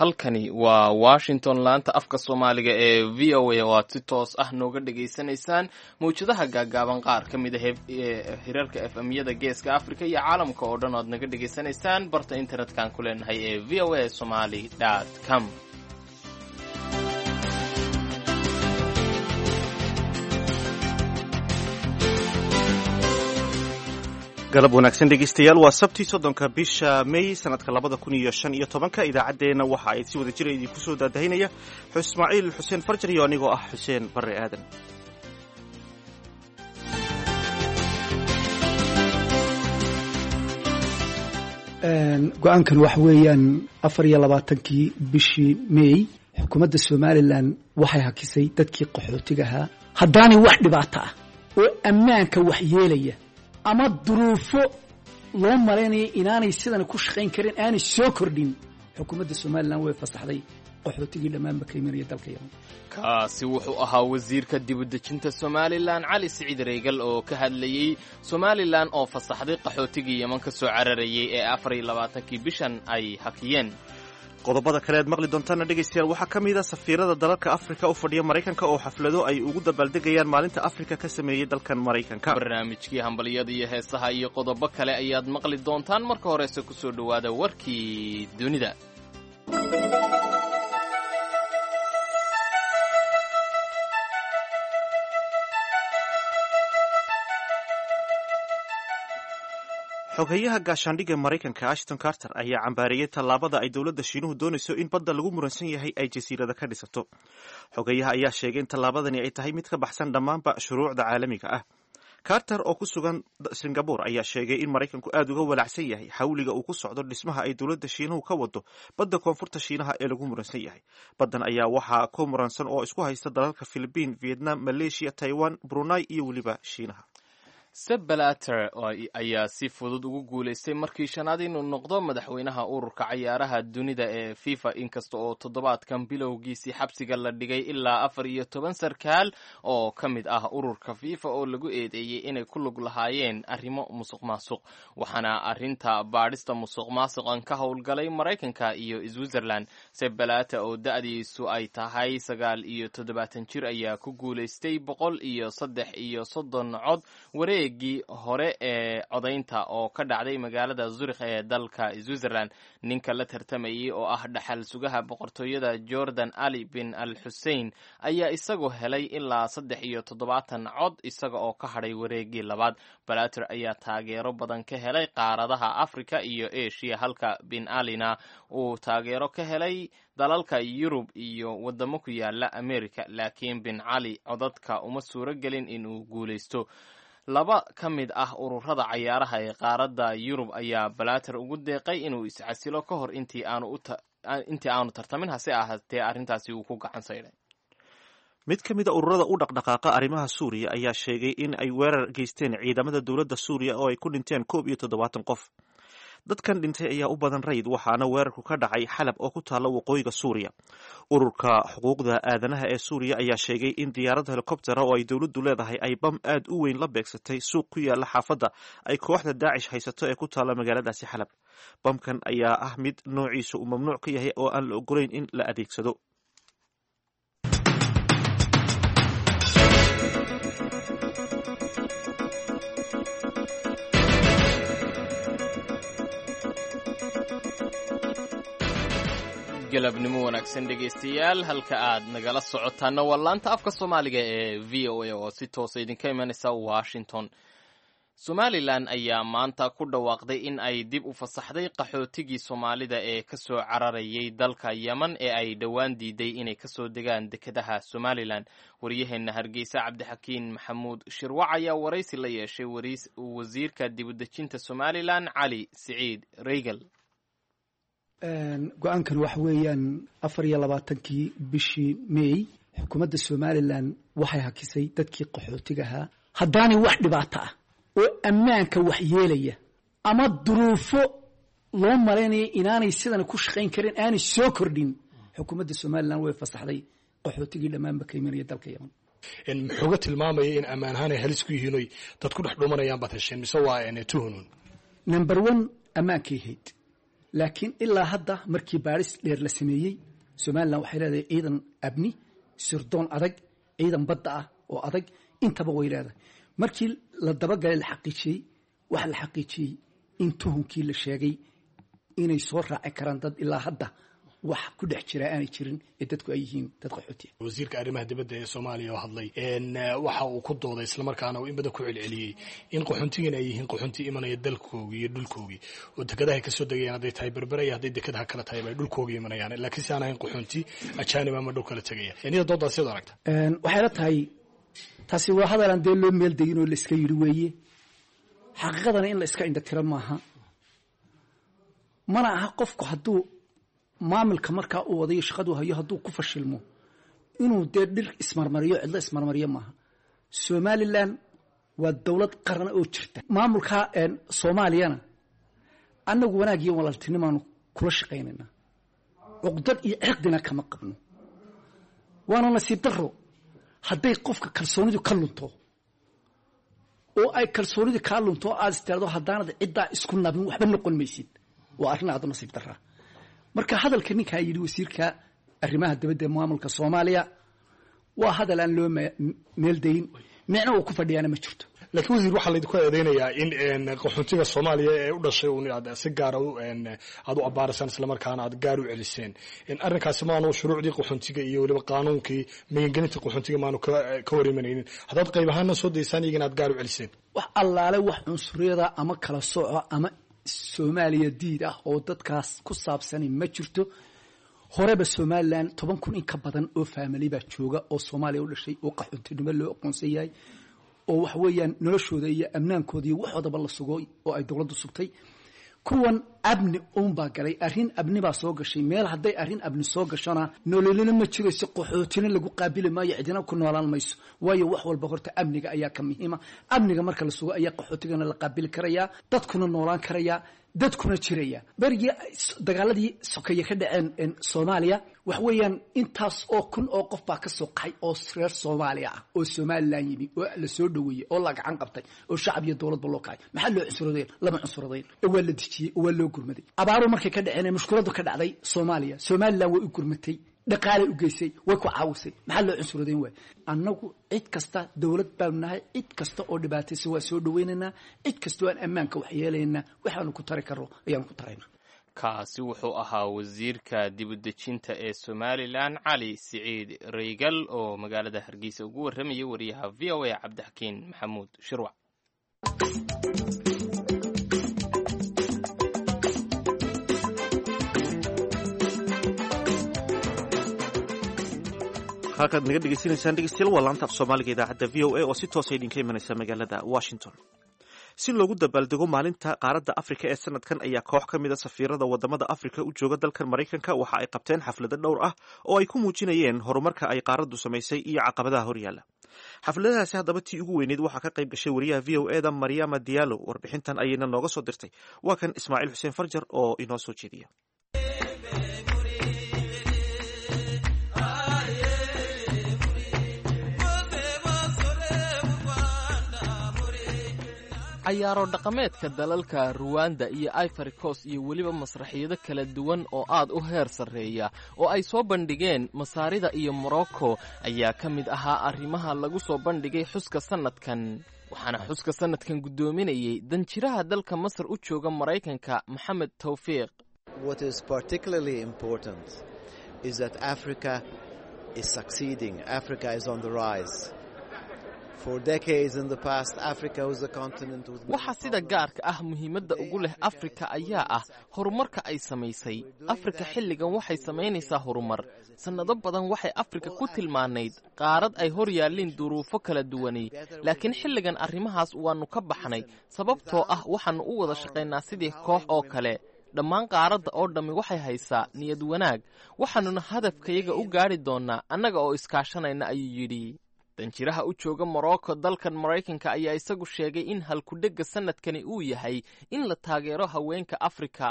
halkani waa washington laanta afka soomaaliga ee v o a oo aad si toos ah nooga dhagaysanaysaan mawjadaha gaagaaban qaar ka mid a hirarka f m-yada geeska africa iyo caalamka oo dhan o aad naga dhagaysanaysaan barta internet-kan ku leenahay ee v o a somaly com galab wanaagsan dhegeystayaal waa sabtii soddonka bisha may sanadka labada kun iyo shan iyo tobanka idaacaddeenna waxa ay si wada jira idinku soo daadahinaya ismaaciil xuseen farjar iyo anigoo ah xuseen barre aadan go-aankan waxa weeyaan afar iyo labaatankii bishii may xukuumadda somalilan waxay hakisay dadkii qaxootiga ahaa haddaanay wax dhibaato ah oo ammaanka wax yeelaya ama duruufo loo malaynayo inaanay sidan ku shaqayn karin aanay soo kordhin xukuumadda somalilan way fasaxday qaxootigii dhammaanba ka imanaya dalka yaman kaasi wuxuu ahaa wasiirka dibudejinta somalilan cali siciid reegal oo ka hadlayey somalilan oo fasaxday qaxootigii yeman ka soo cararayay ee afar iyo labaatankii bishan ay hakiyeen qodobada kale aad maqli doontaana dhegaystayaal waxaa ka mid a safiirada dalalka afrika u fadhiya maraykanka oo xaflado ay ugu dabaaldegayaan maalinta afrika ka sameeyey dalkan maraykanka barnaamijkii hambalyada iyo heesaha iyo qodobo kale ayaad maqli doontaan marka horese kusoo dhowaada warkii dunida xogeyaha gaashaandhigga maraykanka ashton carter ayaa cambaariyey tallaabada ay dowladda shiinuhu doonayso in badda lagu muransan yahay ay jasiirada ka dhisato xogeyaha ayaa sheegay in tallaabadani ay tahay mid ka baxsan dhammaanba shuruucda caalamiga ah carter oo ku sugan singabore ayaa sheegay in maraykanku aad uga walacsan yahay xawliga uu ku socdo dhismaha ay dowladda shiinuhu ka wado badda koonfurta shiinaha ee lagu muransan yahay baddan ayaa waxaa ku muransan oo isku haysta dalalka philibiin vietnam maleeshiya taiwan brunei iyo weliba shiinaha seb balater ayaa si fudud ugu guulaystay markii shanaad inuu noqdo madaxweynaha ururka cayaaraha dunida ee fifa inkasta oo toddobaadkan bilowgiisii xabsiga la dhigay ilaa afar iyo toban sarkaal oo ka mid ah ururka fifa oo lagu eedeeyey inay ku lug lahaayeen arrimo musuq maasuq waxaana arrinta baadhista musuq maasuqan ka howlgalay maraykanka iyo switzerland seb balater oo da-diisu ay tahay sagaal iyo toddobaatan jir ayaa ku guulaystay boqol iyo saddex iyo soddon cod waree gii hore ee codaynta oo ka dhacday magaalada zurikh ee dalka switzerland ninka la tartamayay oo ah dhaxal sugaha boqortooyada jordan ali bin al xusein ayaa isagu helay ilaa saddex iyo toddobaatan cod isaga oo ka hadhay wareegii labaad balater ayaa taageero badan ka helay qaaradaha africa iyo asia halka bin alina uu taageero ka helay dalalka yurub iyo wadamo ku yaala america laakiin bin cali codadka uma suuro gelin inuu guulaysto laba ka mid ah ururada cayaaraha ee qaaradda yurub ayaa balater ugu deeqay inuu iscasilo ka hor intii aanu tartamin hase ahaatee arrintaasi uu ku gacan saydhay mid ka mid a ururada u dhaqdhaqaaqa arrimaha suuriya ayaa sheegay in ay weerar geysteen ciidamada dowladda suuriya oo ay ku dhinteen koob iyo toddobaatan qof dadkan dhintay ayaa u badan rayid waxaana weerarku ka dhacay xalab oo ku taalla waqooyiga suuriya ururka xuquuqda aadanaha ee suuriya ayaa sheegay in diyaarad helikobtera oo ay dowladdu leedahay ay bam aad u weyn la beegsatay suuq ku yaala xaafadda ay kooxda daacish haysato ee ku taalla magaaladaasi xalab bamkan ayaa ah mid noociisu uu mamnuuc ka yahay oo aan la ogolayn in la adeegsado galabnimo wanaagsan dhegaystayaal halka aad nagala socotaana waa laanta afka soomaaliga ee v o a oo si toosa idinka imanaysa washington somalilan ayaa maanta ku dhawaaqday in ay dib u fasaxday qaxootigii soomaalida ee ka soo cararayay dalka yeman ee ay dhowaan diiday inay kasoo degaan dekedaha somalilan waryaheenna hargeysa cabdixakiin maxamuud shirwac ayaa waraysi la yeeshay wasiirka dibudejinta somalilan cali siciid reegal go-aankan waxa weeyaan afar iyo labaatankii bishii may xukuumadda somalilan waxay hakisay dadkii qaxootiga ahaa haddaanay wax dhibaato ah oo ammaanka wax yeelaya ama duruufo loo malaynayo inaanay sidan ku shaqayn karin aanay soo kordhin xukuumadda somalilan way fasaxday qaxootigii dhammaanba ka imanaya dalka yaman muxuuga tilmaamaya in ammaan ahaan ay halis ku yihiin oy dad ku dhex dhumanayaan baad hesheen mise waa tuhunun number one ammaankay hayd laakiin ilaa hadda markii baadhis dheer la sameeyey somalilan waxay leedahay ciidan abni sirdoon adag ciidan badda ah oo adag intaba way leedahay markii la dabagalay la xaqiijiyey waxa la xaqiijiyey in tuhunkii la sheegay inay soo raaci karaan dad ilaa hadda wax ku dhex jira aanay jirin ee dadku ay yihiin dad qaxootiya wasiirka arrimaha dibadda ee soomaaliya oo hadlay waxa uu ku dooday islamarkaana uu in badan ku celceliyey in qaxoontigan ay yihiin qaxoonti imanaya dalkoogii iyo dhulkoogii oo dekadahay kasoo degayaan hadday tahay berbere iyo hadday dekadaha kala tahay ay dhulkoogii imanayaan laakiin si aan ahayn qaxoonti ajaanib ama dhow kala tegaya iyada doodaas siad aragta waxay la tahay taasi waa hadalaan dee loo meel degin oo la iska yidhi weeye xaqiiqadana in la iska indhatiro maaha mana aha qofku hadduu maamilka markaa uu wadayo shaqadu hayo hadduu ku fashilmo inuu dee dhir ismarmariyo cidlo ismarmariyo maaha somalilan waa dowlad qaran oo jirta maamulka soomaaliyana annagu wanaag iyo walaaltinimaanu kula shaqaynaynaa cuqdad iyo ciqdina kama qabno waana nasiib daro hadday qofka kalsoonidu ka lunto oo ay kalsoonidu kaa lunto oo aad istaado haddaanad ciddaa isku nabin waxba noqon maysid waa arrin aad u nasiib daraa marka hadalka ninkaa yidhi wasiirka arrimaha dibadda ee maamulka soomaaliya waa hadal aan loo meeldayin micno uu ku fadhiyaana ma jirto laakiin wasiir waxaa laydinku eedeynayaa in qaxoontiga soomaaliya ee u dhashay un aad si gaara aad u abaarasaan islamarkaana aad gaar u celiseen arrinkaasi maanu shuruucdii qaxoontiga iyo weliba qaanuunkii magangelinta qaxoontiga maanu ka war imanaynin haddaad qayb ahaana soo daysaan iyagana aad gaar u celiseen wax allaale wax cunsuriyada ama kala sooco ama soomaaliya diid ah oo dadkaas ku saabsani ma jirto horeba somalilan toban kun in ka badan oo faamili baa jooga oo soomaaliya u dhashay oo qaxoontinimo loo aqoonsan yahay oo waxa weeyaan noloshooda iyo amnaankooda iyo waxoodaba la sugo oo ay dowladdu sugtay kuwan abni uunbaa galay arrin abni baa soo gashay meel hadday arrin abni soo gashona nololina ma jirayso qaxootina lagu qaabili maayo cidina ku noolaan mayso waayo wax walba horta amniga ayaa ka muhiima amniga marka la sugo ayaa qaxootigana la qaabili karayaa dadkuna noolaan karayaa dadkuna jiraya berigii dagaaladii sokeeye ka dhaceen soomaaliya waxa weeyaan intaas oo kun oo qof baa ka soo qaxay oo reer soomaaliya ah oo somalilan yimi oo la soo dhoweeyey oo la gacan qabtay oo shacab iyo dowladba loo kacay maxaa loo cunsuradayn lama cunsuradayn oo waa la dejiyey oo waa loo gurmaday abaaru markay ka dhaceen mushkuladu ka dhacday soomaaliya somalilan way u gurmatay dhaqaalay u geysay way ku caawisay maxaa loo cunsuradayn waay annagu cid kasta dowlad baanu nahay cid kasta oo dhibaataysa waa soo dhawaynaynaa cid kasta oo aan ammaanka waxyeelaynaa waxaanu ku tari karno ayaanu ku taraynaa kaasi wuxuu ahaa wasiirka dibudejinta ee somalilan cali siciid reygal oo magaalada hargeysa ugu warramayay wariyaha v o a cabdixakiin maxamuud shirwac halkaad naga dhegeysanaysaan dhegeystayaal waa laanta af soomaaliga idaacadda v o a oo si toosa idinka imanaysa magaalada washington si loogu dabaaldego maalinta qaaradda afrika ee sanadkan ayaa koox ka mid a safiirada wadamada afrika u jooga dalkan maraykanka waxa ay qabteen xaflado dhowr ah oo ay ku muujinayeen horumarka ay qaaraddu samaysay iyo caqabadaha horyaala xafladadaasi haddaba tii ugu weyneyd waxaa ka qayb gashay wariyaha v o e da maryama diallo warbixintan ayayna nooga soo dirtay waa kan ismaaciil xuseen farjar oo inoo soo jeediya cayaaro dhaqameedka dalalka ruwanda iyo ivory coast iyo weliba masraxiyado kala duwan oo aad u heer sarreeya oo ay soo bandhigeen masaarida iyo morocco ayaa ka mid ahaa arrimaha lagu soo bandhigay xuska sannadkan waxaana xuska sannadkan guddoominayay danjiraha dalka masar u jooga maraykanka maxamed tawfiiq waxa sida gaarka ah muhiimadda ugu leh afrika ayaa ah horumarka ay samaysay afrika xilligan waxay samaynaysaa horumar sannado badan waxay afrika ku tilmaanayd qaarad ay hor yaalliin duruufo kala duwanay laakiin xilligan arrimahaas waannu ka baxnay sababtoo ah waxaannu u wada shaqaynaa sidii koox oo kale dhammaan qaaradda oo dhammi waxay haysaa niyad wanaag waxaannuna hadafkayaga u gaadhi doonnaa annaga oo iskaashanayna ayuu yidhi danjiraha u jooga morocco dalkan maraykanka ayaa isagu sheegay in halkudhegga sannadkani uu yahay in la taageero haweenka afrika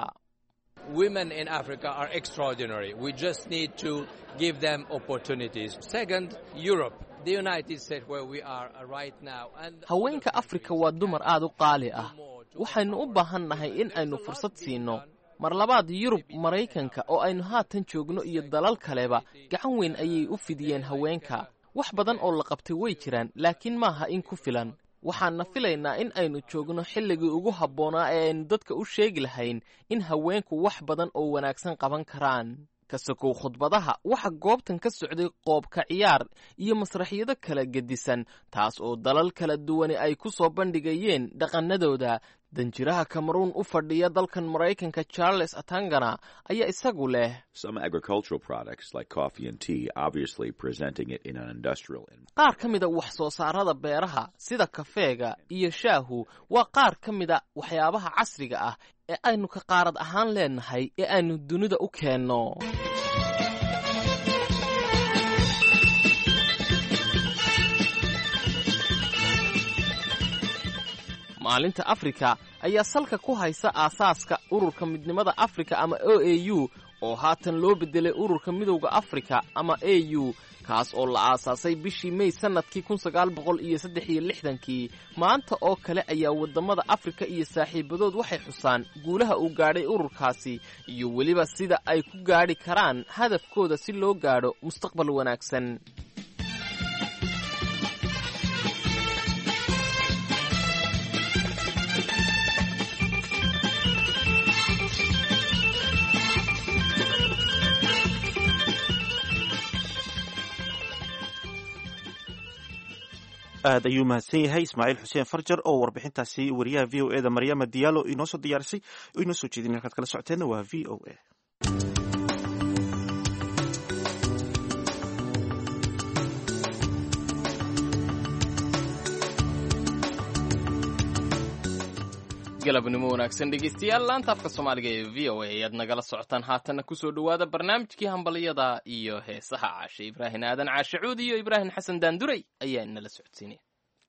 haweenka afrika waa dumar aad u qaali ah waxaynu u baahan nahay in aynu fursad siinno mar labaad yurub maraykanka oo aynu haatan joogno iyo dalal kaleba gacan weyn ayay u fidiyeen haweenka wax badan oo la qabtay way jiraan laakiin maaha in ku filan waxaanna filaynaa in aynu joogno xilligii ugu habboonaa ee aynu dadka u sheegi lahayn in haweenku wax badan oo wanaagsan qaban karaan kasakow khudbadaha waxa goobtan ka socday qoobka ciyaar iyo masraxyado kala gedisan taas oo dalal kala duwani ay ku soo bandhigayeen dhaqannadooda danjiraha kameruun u fadhiya dalkan maraykanka charles atangana ayaa isagu leh qaar ka mida wax soo saarada beeraha sida kafeega iyo shaahu waa qaar ka mida waxyaabaha casriga ah ee aynu ka qaarad ahaan leenahay ee aynu dunida u keenno maalinta afrika ayaa salka ku haysa aasaaska ururka midnimada afrika ama o a u oo haatan loo beddelay ururka midowda afrika ama a u kaas oo la aasaasay bishii mey sannadkii kun sagaal boqol iyo saddex iyo lixdankii maanta oo kale ayaa waddamada afrika iyo saaxiibadood waxay xusaan guulaha uu gaadhay ururkaasi iyo weliba sida ay ku gaadhi karaan hadafkooda si loo gaadho mustaqbal wanaagsan aad ayuu mahadsan yahay ismaaciil xuseen farjar oo warbixintaasi wariyaha v o e da maryama diyaalo inoo soo diyaarisay oo inoo soo jeedin halkaad kala socoteenna waa v o a galabnimo wanaagsan dhegeystayaal laanta afka soomaaliga ee v o a ayaad nagala socotaan haatanna kusoo dhowaada barnaamijkii hambalyada iyo heesaha caashe ibraahim aadan caashe cuudi iyo ibraahim xasan daanduray ayaa inala socodsiinaya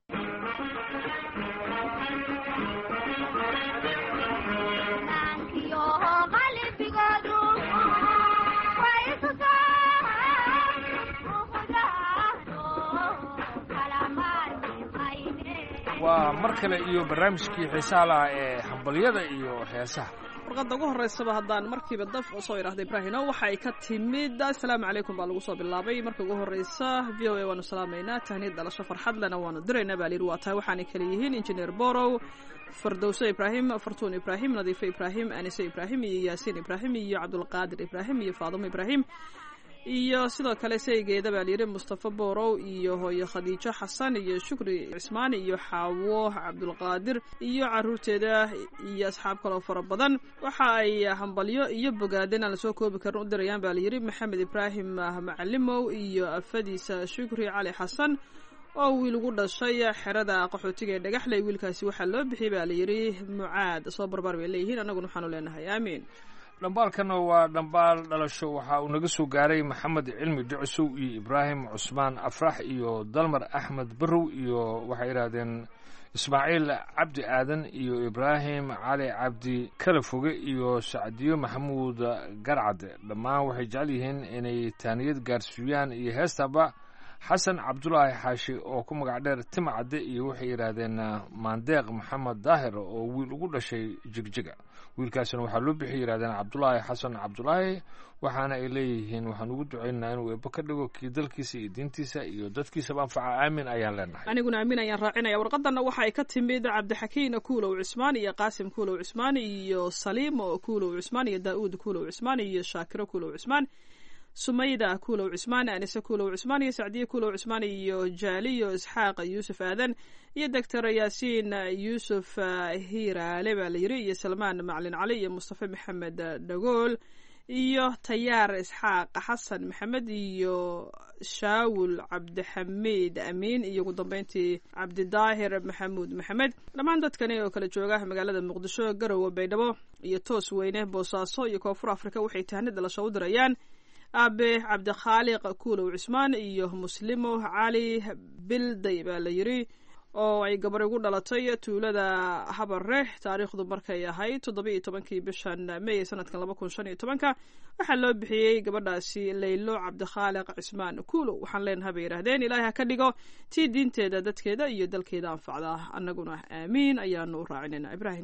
waa mar kale iyo barnaamijkii xiisaha lahaa ee hambalyada iyo heesaha warqadda ugu horreysaba haddaan markiiba daf soo idhaahda ibraahino waxa ay ka timid assalaamu calaykum baa lagu soo bilaabay marka ugu horreysa v o a waanu salaamaynaa tahniyad dhalasho farxad lena waanu diraynaa baa layidhi waa tahay waxaanay kale yihiin injineer borow fardowse ibraahim fartuun ibraahim nadiifo ibraahim anise ibraahim iyo yaasiin ibraahim iyo cabdulqaadir ibraahim iyo faadumo ibraahim iyo sidoo kale saygeeda baa layidhi mustafa borow iyo hooyo khadiijo xasan iyo shukri cismaan iyo xaawo cabdulqaadir iyo caruurteeda iyo asxaab kaloo fara badan waxa ay hambalyo iyo bogaadin aan lasoo koobi karin u dirayaan baa layidhi maxamed ibraahim macalimow iyo afadiisa shukri cali xasan oo wiil ugu dhashay xerada qaxootiga ee dhagaxley wiilkaasi waxaa loo bixiyay baa layidhi mucaad soo barbaar bay leeyihiin annaguna waxaanu leenahay aamiin dhambaalkana waa dhambaal dhalasho waxa uu naga soo gaaray maxamed cilmi ducsow iyo ibraahim cusmaan afrax iyo dalmar axmed barow iyo waxay yidhaahdeen ismaaciil cabdi aadan iyo ibraahim cali cabdi kala foge iyo sacdiyo maxamuud garcade dhammaan waxay jecel yihiin inay taaniyad gaarsiiyaan iyo heestaba xasan cabdulaahi xaashi oo ku magac dheer timcadde iyo waxay yidhaahdeen maandeeq maxamed daahir oo wiil ugu dhashay jigjiga wiilkaasina waxaa loo bixi yidhahdeen cabdulaahi xasan cabdulaahi waxaana ay leeyihiin waxaan ugu ducaynaynaa inuu eebbo ka dhigo kii dalkiisa iyo diintiisa iyo dadkiisaba anfaca aamin ayaan leenahay aniguna aamin ayaan raacinaya warqadanna waxa ay ka timid cabdixakiin kuulow cismaan iyo qaasim kuulow cismaan iyo saliimo kuulow cismaan iyo daa'uud kuulow cismaan iyo shaakiro kuulow cismaan sumayda kuulow cismaan anise kuulow cismaan iyo sacdiye kuulow cismaan iyo jaaliyo isxaaq yuusuf aadan iyo doctor yaasiin yuusuf hiiraale baa layidhi iyo salmaan maclin cali iyo mustafa maxamed dhagool iyo tayaar isxaaq xasan maxamed iyo shaawul cabdixamiid amiin iyo ugu dambeyntii cabdidaahir maxamuud maxamed dhammaan dadkani oo kala jooga magaalada muqdisho garowe baydhabo iyo toos weyne boosaaso iyo koonfur afrika waxay tahni dhalasho u dirayaan aabe cabdikhaaliq kuulow cismaan iyo muslimo cali bilday baa la yidhi oo ay gabar ugu dhalatay tuulada habare taariikhdu markay ahayd toddoba iyo tobankii bishan mey sanadkan laba kun shan iyo tobanka waxaa loo bixiyey gabadhaasi laylo cabdikhaaliq cismaan kuulow waxaan leenahay bay yidhaahdeen ilaahay ha ka dhigo tii diinteeda dadkeeda iyo dalkeeda anfacda annaguna aamiin ayaanu u raacinayna ibraahim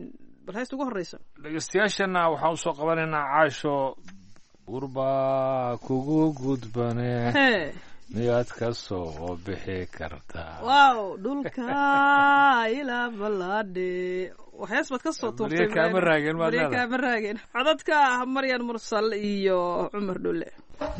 bal heesta ugu horreysa dhegeystayaashana waxaan usoo qabanaynaa caasho gurbaa kugu gudbane hee miyaad ka soo bixi kartaa wow dhulka ilaa ballaadhe waxyaas baad ka soo tuurtay Barya kaama raagin baad Barya leedahay. kaama raagin codadka ah maryan mursal iyo cumar dhulle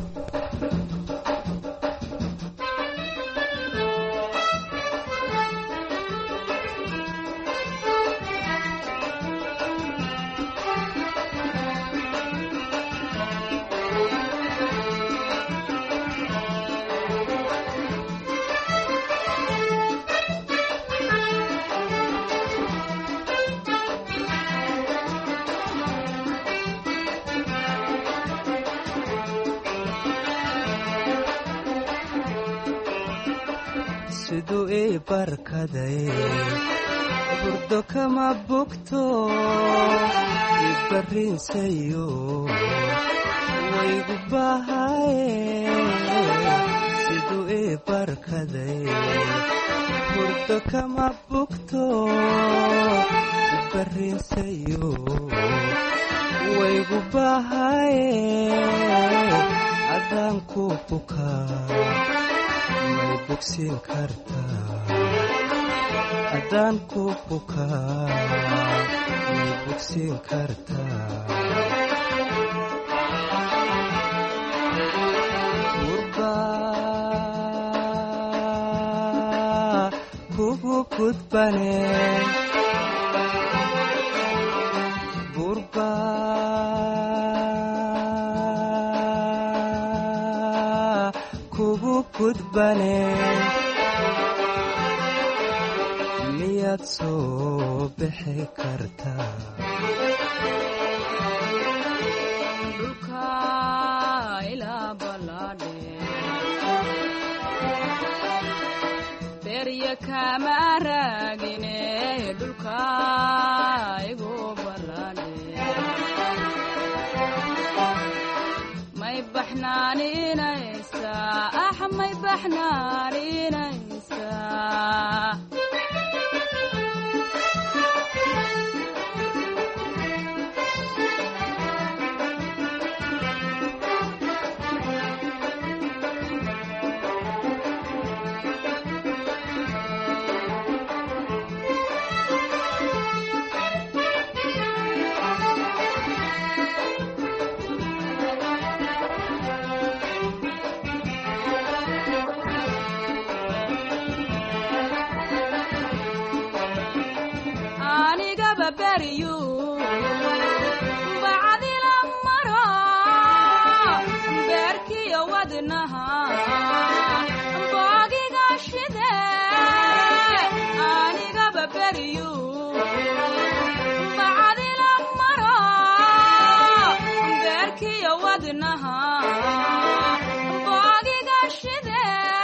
siduu ii barkaday burdo kama bogto ibarrinsayo waygu bahaye siduu ii barkaday burdo kama bogto ibarrinsayo waygu bahaye adaan ku bukaa may bogsiin kartaa haddaan ku bukaa may bogsiin kartaa gurbaa kugu gudbane gurbaa kugu gudbane miyaad soo bixi kartaa dhulka ilaa ballaadhe berya kama raagine dhulka igu ballaadhe may baxnaaninaysaa ah may baxnaaninaysaa anigaba beriyu bacdila maro beerkiyo wadnaha boogiga shide anigaba beriyu bacdila maro beerkiyo wadnaha boogiga shide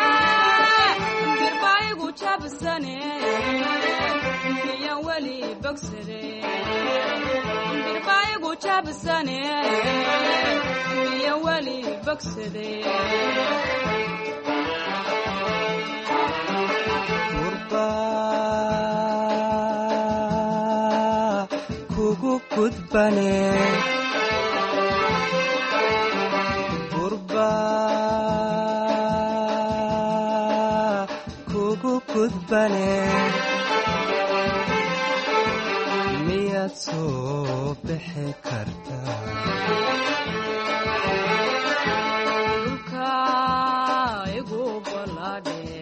birbaigu jabsane miyan weli bogsade birbaigu jabsane miyan weli bogsade gurbaa kugu gudbane gurbaa kugu gudbane miyaad soo bixi kartaa dhulka igu ballaadhe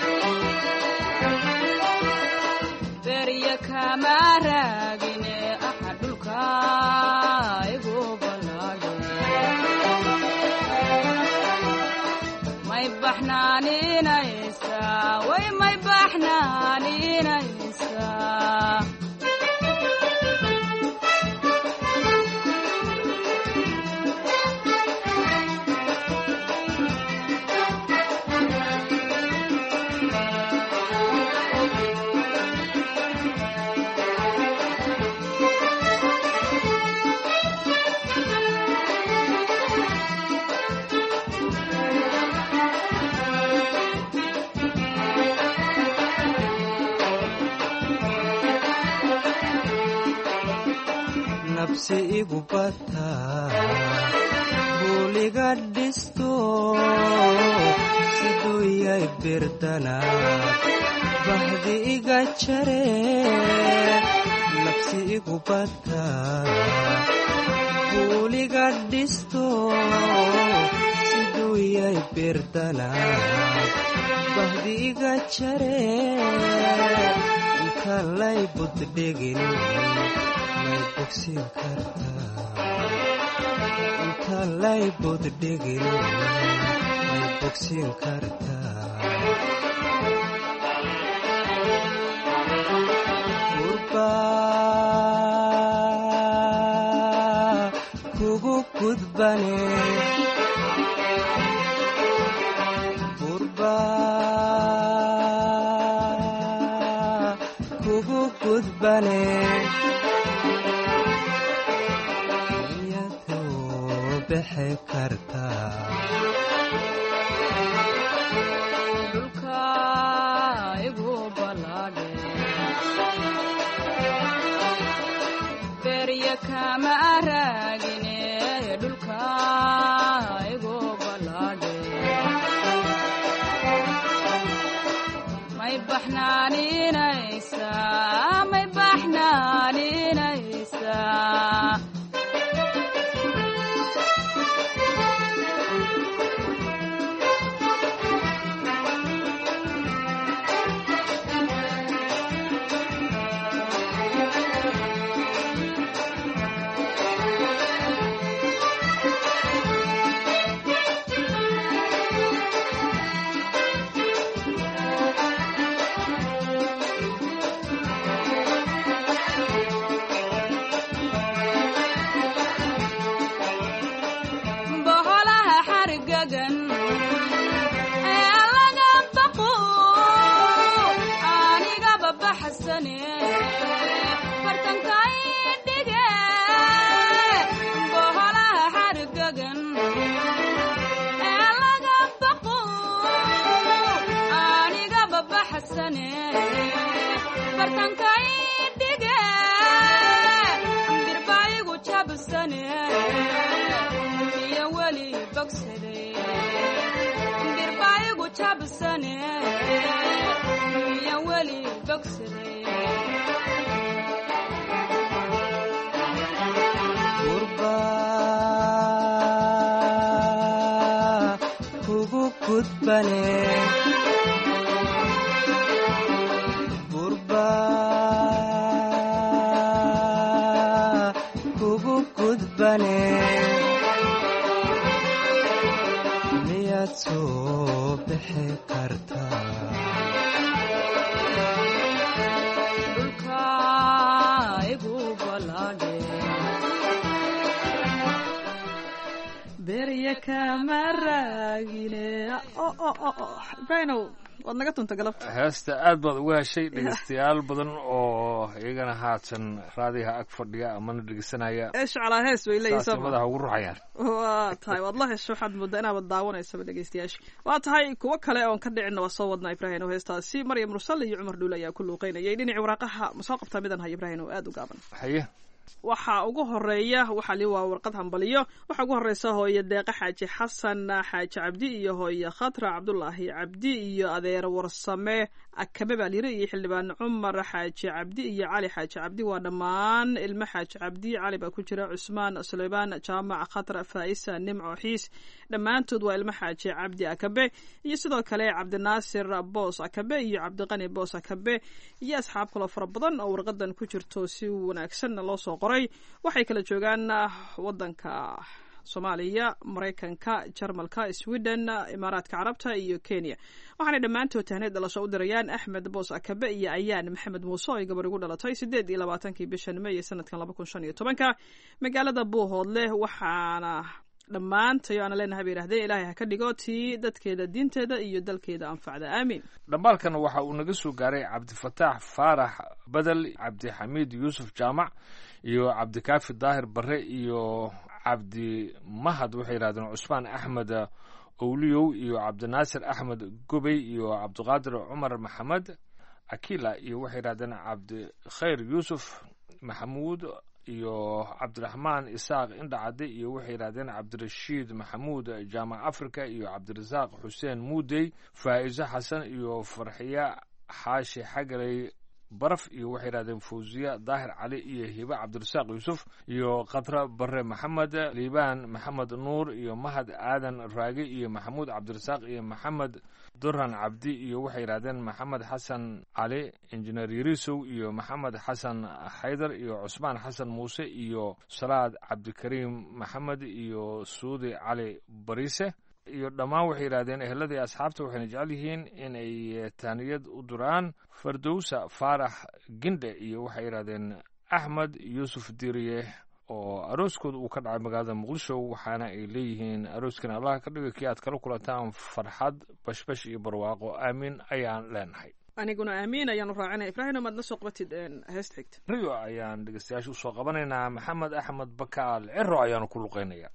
berya kama raagine aha dhulka igu ballaadhe may baxnaaninaysaa way may baxnaaninaysaa nabsi igu bataa buuliga dhisto siduu yay birdana bahdi iga jare nabsi igu bataa buuliga dhisto siduu yay birdana bahdi iga jare inta lay buddhigin may bogsin kartaa inta lay buddhigin may bogsin kartaa gurba kugu gudbane gurba kugu gudbane iyadoo bixi kartaa dhulka igu balaadhe berya kama raagine dhulka igu balaadhe may baxnaaninaysaa may baxnaaninaysaa boholaha xargagan ee laga baqo anigaba baxsane fartankai dhige boholaha xargagan ee laga baqo anigaba baxsane fartankai dhige birbaigu jabsane iyo weli bogsade birbaigu jabsane iyo weli bogsade gurba kugu gudbane gurba kugu gudbane miyaad soo bixi kartaa dhulka igu balaadhe berya kama raagine o o o o ibraahinow waad naga tunta galabta heesta aad baad uga heshay dhegeystayaal badan oo iyagana haatan raadiyaha ag fadhiya amana dhegeysanaya eesh calaa hees bay leeyihin saasay soo madaxa ugu ruxayaan waa tahay waad la hesho waxaad moodaa inaabad daawanaysaba dhegeystayaasha waa tahay kuwo kale oon ka dhicinna waa soo wadnaa ibrahin oo heestaasi maryam mursal iyo cumar dhuule ayaa ku luuqeynayay dhinacii waraaqaha ma soo qabtaa midan hay ibrahin oo aad u gaaban haye waxaa ugu horeeya waxaa li waa warqad hambaliyo waxaa ugu horeysa hooye deeqa xaaji xasan xaaji cabdi iyo hooye khatra cabdulaahi cabdi iyo adeer warsame akabe baa layiri iyo xildhibaan cumar xaaji cabdi iyo cali xaaji cabdi waa dhammaan ilmo xaaji cabdi cali baa ku jira cusmaan suleymaan jaamac khatra faa'isa nimco xiis dhammaantood waa ilmo xaaji cabdi akabe iyo sidoo kale cabdinaasir boos akabe iyo cabdiqani boos akabe iyo asxaab kaloo fara badan oo warqadan ku jirto si wanaagsanna loo soo qoray waxay kala joogaan wadanka soomaaliya maraykanka jarmalka sweden imaaraadka carabta iyo kenya waxaanay dhammaantood tahneed dhalasho u dirayaan axmed boos akabe iyo ayaan maxamed muuse oo ay gabar igu dhalatay sideed iyo labaatankii bishan meey sanadkan laba kun shan iyo tobanka magaalada buuhoodle waxaana dhammaantayo aana leenahay bay yidhahdeen ilaahay ha ka dhigo tii dadkeeda diinteeda iyo dalkeeda anfacda aamiin dhambaalkan waxa uu naga soo gaaray cabdifataax faarax badel cabdixamiid yuusuf jaamac iyo cabdikaafi daahir bare iyo cabdi mahad waxay yidhahdeen cusmaan axmed owliyow iyo cabdinaasir axmed gobey iyo cabdiqaadir cumar maxamed akila iyo waxay yidhahdeen cabdikhayr yuusuf maxamuud iyo cabdiraxmaan isaaq indhacadde iyo waxay yidhahdeen cabdirashiid maxamuud jaamac africa iyo cabdirasaaq xuseen muudey faa'iso xasan iyo farxiya xaashi xagaley baraf iyo waxay yidhahdeen fawziya daahir cali iyo hibe cabdirasaaq yuusuf iyo khatra bare maxamed liibaan maxamed nuur iyo mahad aadan raage iyo maxamuud cabdirasaaq iyo maxamed duran cabdi iyo waxay yidhahdeen maxamed xasan cali injineer yarisow iyo maxamed xasan xaydar iyo cusmaan xasan muuse iyo salaad cabdikariim maxamed iyo suudi cali bariise iyo dhammaan waxay yidhahdeen eheladii asxaabta waxayna jecel yihiin inay taaniyad u duraan fardowsa faarax gindhe iyo waxay yidhahdeen axmed yuusuf diriye oo arooskooda uu ka dhacay magaalada muqdisho waxaana ay leeyihiin arooskan allah ka dhiga kii aad kala kulantaan farxad bashbash iyo barwaaqo aamiin ayaan leenahay aniguna aamiin ayaanu raacinaya ibraahim maad na soo qabatid heesta xigta rio ayaan dhegeystayaasha usoo qabanaynaa maxamed axmed bakaal ciro ayaanu ku luqeynaya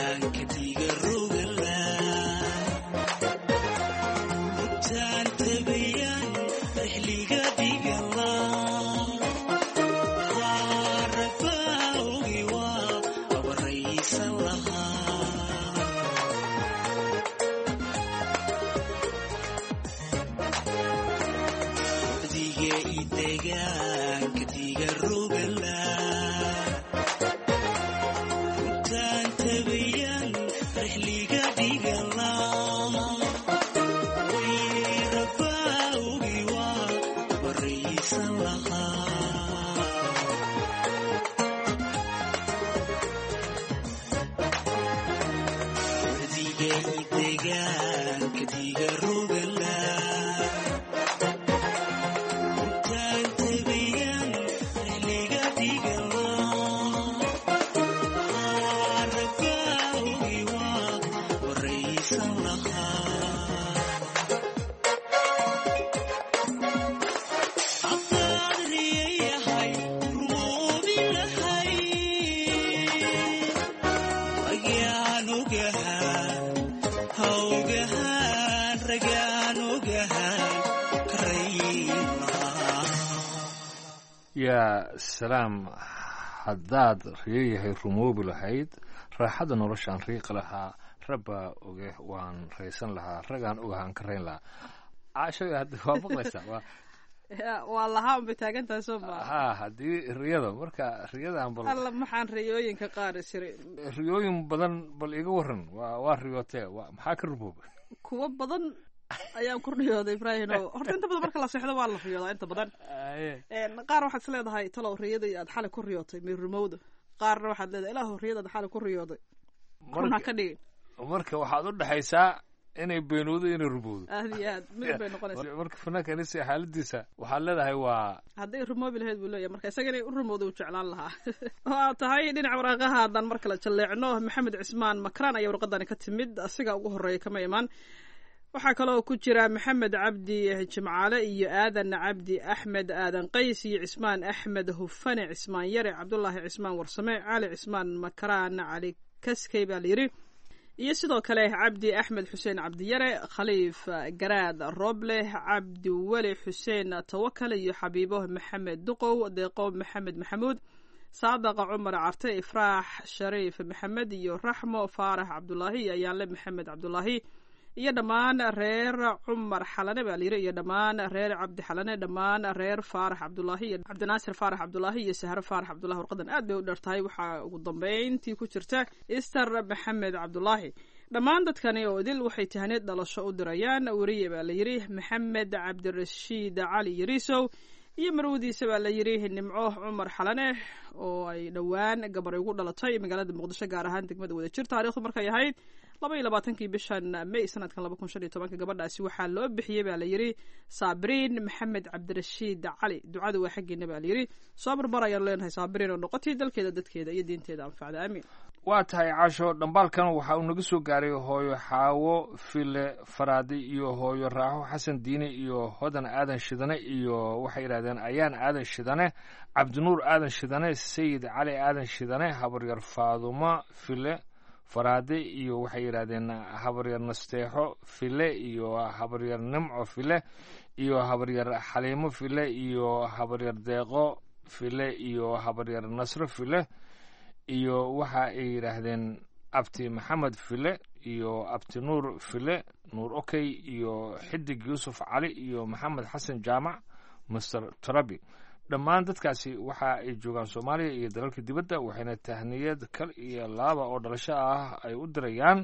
yaa salaam haddaad riyayahay rumoobi lahayd raaxada noloshaan riiqi lahaa rabbaa oge waan raysan lahaa ragaan ogahaan ka rayn lahaa caashoga hadda waa maqlaysaa waa waa lahaa unbay taagantahay soo maa ha haddii riyada marka riyadan bal alla maxaan riyooyinka qaar isiri riyooyin badan bal iga waran waa waa riyootee waa maxaa ka rumooba kuwo badan ayaan ku riyooday ibraahim o horta inta badan marka la seexdo waa la riyoodaa inta badan qaar waxaad is leedahay talow riyadii aad xalay ku riyootay may rumowda qaarna waxaad leedahay ilaahu riyada aad xalay ku riyooday run ha ka dhigin marka waxaad u dhexaysaa inay beenowdo inay rumowdo aad iyo aad midab bay noqonaysaa marka fanaanka anise xaaladiisa waxaad leedahay waa hadday rumoobi lahayd buu leeyahay marka isaga inay u rumowda uu jeclaan lahaa oo aad tahay dhinaca waraaqaha haddaan mar kale jalleecno maxamed cismaan makraan ayaa warqadani ka timid asiga ugu horreeya kama imaan waxaa kaloo ku jira maxamed cabdi jimcaale iyo aadan cabdi axmed aadan qays iyo cismaan axmed hufane cismaan yare cabdulaahi cismaan warsame cali cismaan makaraan cali kaskey baa layidhi iyo sidoo kale cabdi axmed xuseen cabdiyare khaliif garaad roble cabdi weli xuseen tawakal iyo xabiibo maxamed duqow deeqo maxamed maxamuud saadaqa cumar carte ifraax shariif maxamed iyo raxmo faarax cabdulaahi iyo ayaanle maxamed cabdulaahi iyo dhammaan reer cumar xalane baa layiri iyo dhammaan reer cabdi xalane dhammaan reer faarax cabdulaahi iyo cabdinaasir faarax cabdulaahi iyo sahre faarax cabdulahi warqadan aad bay u dheertahay waxaa ugu dambeyntii ku jirta ister maxamed cabdulaahi dhammaan dadkani oo idil waxay tahaneed dhalasho u dirayaan weriye baa layidhi maxamed cabdirashiid cali yariisow iyo marwadiisa baa layidhi nimco cumar xalane oo ay dhowaan gabaray ugu dhalatay magaalada muqdisho gaar ahaan degmada wadajir taarikhdu markay ahayd laba iyo labaatankii bishan may sanadkan laba kun shan iyo tobanka gabadhaasi waxaa loo bixiyey baa layidhi saabiriin maxamed cabdirashiid cali ducada waa xaggeena baa layidhi soo barbar ayaan leenahay saabiriin oo noqotay dalkeeda dadkeeda iyo diinteeda anfacda aamin waa tahay caasho dhambaalkan waxa uu naga soo gaaray hooyo xaawo file faraadi iyo hooyo raaxo xasan diine iyo hodan aadan shidane iyo waxay yidhahdeen ayaan aadan shidane cabdinuur aadan shidane sayid cali aadan shidane habaryar faadumo file faraade iyo waxay yidhahdeen habaryar nasteexo file iyo habaryar nimco file iyo habaryar xaliimo file iyo habaryar deeqo file iyo habaryar nasro file iyo waxa ay yidhaahdeen abti maxamed file iyo abti nuur file nuur okey iyo xidig yuusuf cali iyo maxamed xasan jaamac master tarabi dhammaan dadkaasi waxa ay joogaan soomaaliya iyo dalalka dibadda waxayna tahniyad kal iyo laaba oo dhalasho ah ay u dirayaan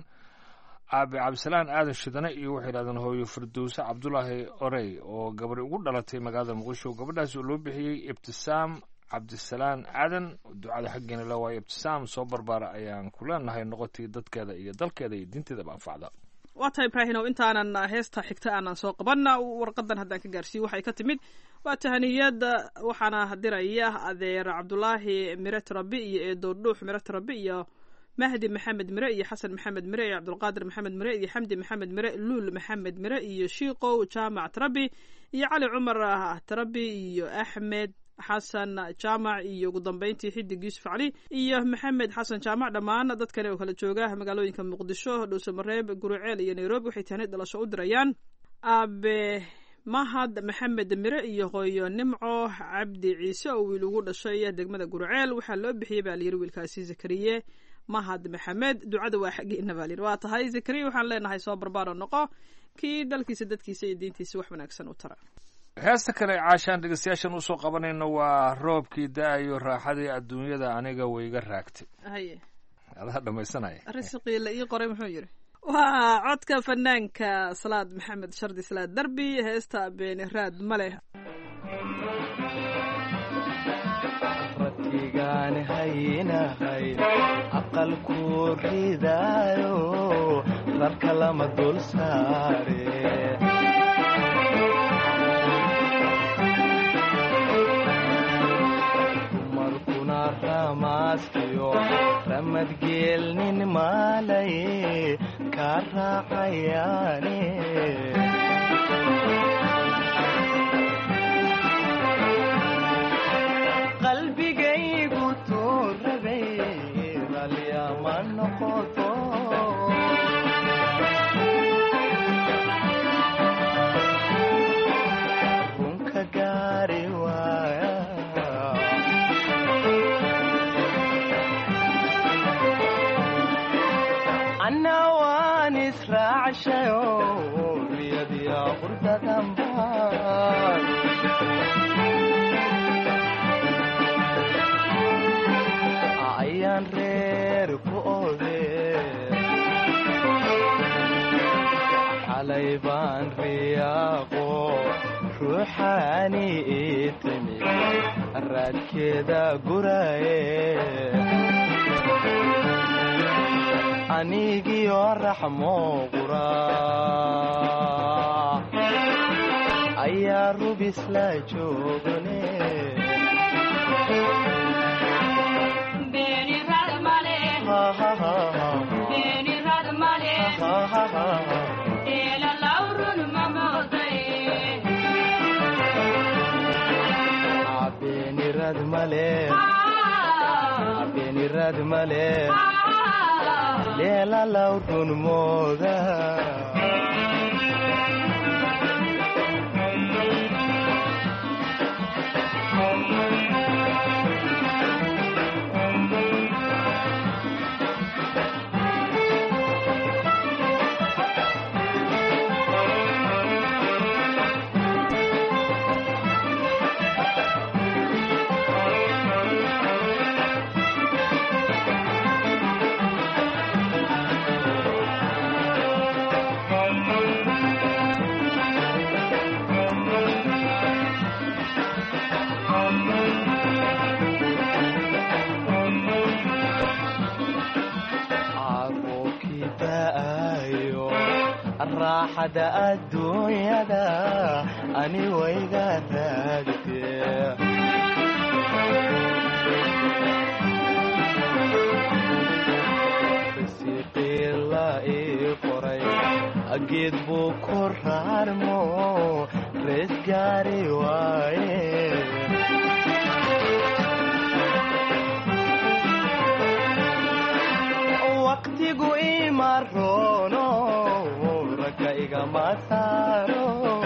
aabe cabdisalaan aadan shidane iyo waxay yidhahdeen hooyo firdowse cabdulaahi orey oo gabari ugu dhalatay magaalada muqdisho gabadhaas oo loo bixiyey ibtisaam cabdisalaan aadan ducada xaggeena la waayo ibtisaam soo barbaara ayaan ku leenahay noqotay dadkeeda iyo dalkeeda iyo diinteedaba anfacda waa tahay ibraahinow intaanan heesta xigta aanan soo qabanna warqadan haddaan ka gaarsiiyo waxay ka timid waa tahaniyada waxaana diraya adeer cabdulaahi miret rabi iyo eedo dhuux miret rabi iyo mahdi maxamed mire iyo xasan maxamed mire iyo cabdulqaadir maxamed mire iyo xamdi maxamed mire luul maxamed mire iyo shiiqow jaamac tarabi iyo cali cumar tarabi iyo axmed xasan jaamac iyo ugu dambeyntii xidig yuusuf cali iyo maxamed xasan jaamac dhammaan dadkani oo kala jooga magaalooyinka muqdisho dhuusamareeb guruceel iyo nairobi waxay tahnid dhalasho u dirayaan aabe mahad maxamed mire iyo hooyo nimco cabdi ciise oo wiil ugu dhashay degmada guruceel waxaa loo bixiyey baa layiri wiilkaasi zakariye mahad maxamed ducada waa xaggeena baa layiri waa tahay zakariye waxaan leenahay soo barbaaro noqo kii dalkiisa dadkiisa iyo diintiisa wax wanaagsan u tara heesta kale caashaan dhegeystayaashan usoo qabanayno waa roobkii da-ayo raaxadii adduunyada aniga wayga raagtay haye adaa dhamaysanaya rasiqii la ii qoray muxuu yiri waa codka fanaanka salaad maxamed shardi salaad derbi heesta beeni raad ma leh rabkigaan haynahay aqalku ridaayo rarka lama dul saare dumarkuna ramaaskiyo ramadgeelnin maalay ka raacayaane qalbigaygu tuurabay ralyama noqoto runka gaari waaya anna waan israacshayo riyadiya qurdadanbaan ayaan reer ku ode xalay baan riyaaqo ruuxaani ii timi raadkeeda guraye anigiyo raxmo qura ayaa rubisla joogane beeni rad male beeni rad male eela lawrun mamooday beenirad male beenirad male leela lawrun mooda caruurkii da'ayo raaxada adduunyada ani wayga raagtee risiqii la ii qoray geed buu ku raarmo rees gaari waaye waqtigu ima roono ragga igama saaro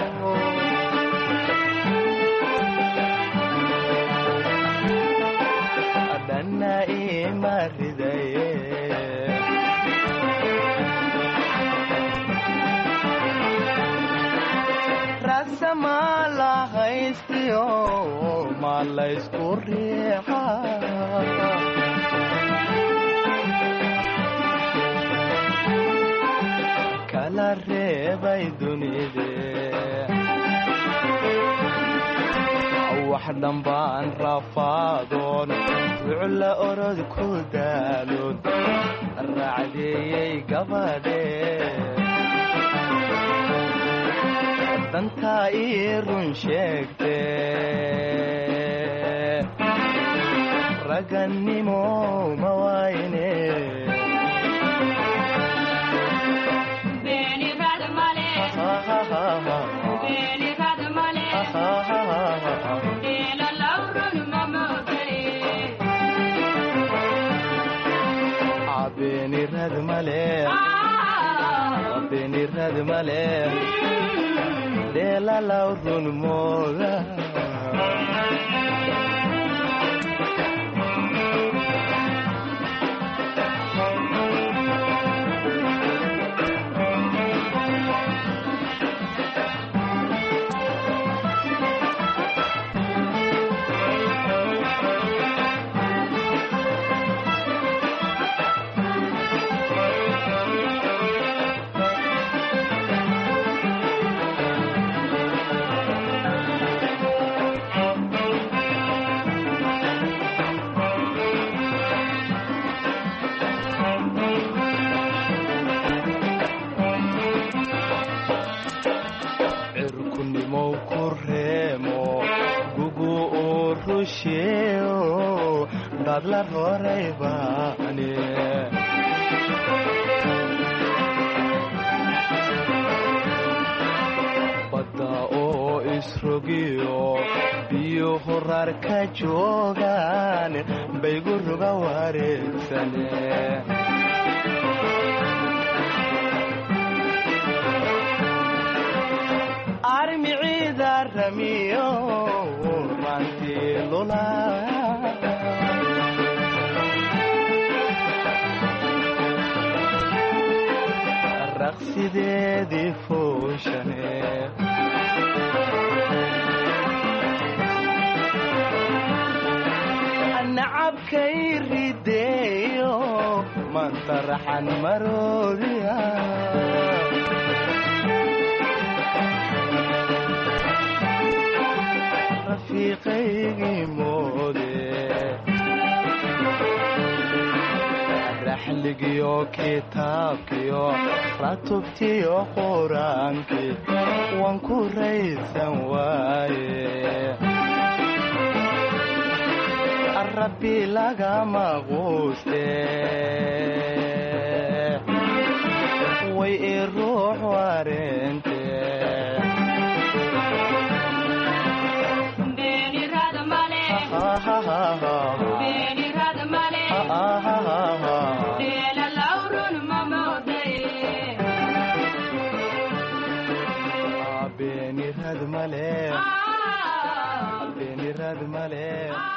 dhanna ima ridaye rasama la haystiyo ma laysku riixa kala reebay dunide wax dhambaan rafaadoon wucla orod ku daaloon raacdeeyey gabadhe dantaa ii run sheegte ragannimo ma waayne beeni rad male beeni rad male eela lawrun beenirad male beenirad male dheelalaw run mooda cirkunimow ku reemo gugu uu rusheeo dadla roray baane badda oo isrogiyo biyo horar ka joogaan baygu ruga wareegsane armiciida ramiyo rantii lula raqsideedii fooshane nacabkay rideeyo manta raxan maroodiya rafiiqaygii moode raxligiyo kitaabkiyo ratubtiyo quraankii waan ku raysan waaye rabbi lagama quuste way i ruux wareente beenirad male beenirad male dheelalaw run ma moodaye beenirad male beenirad male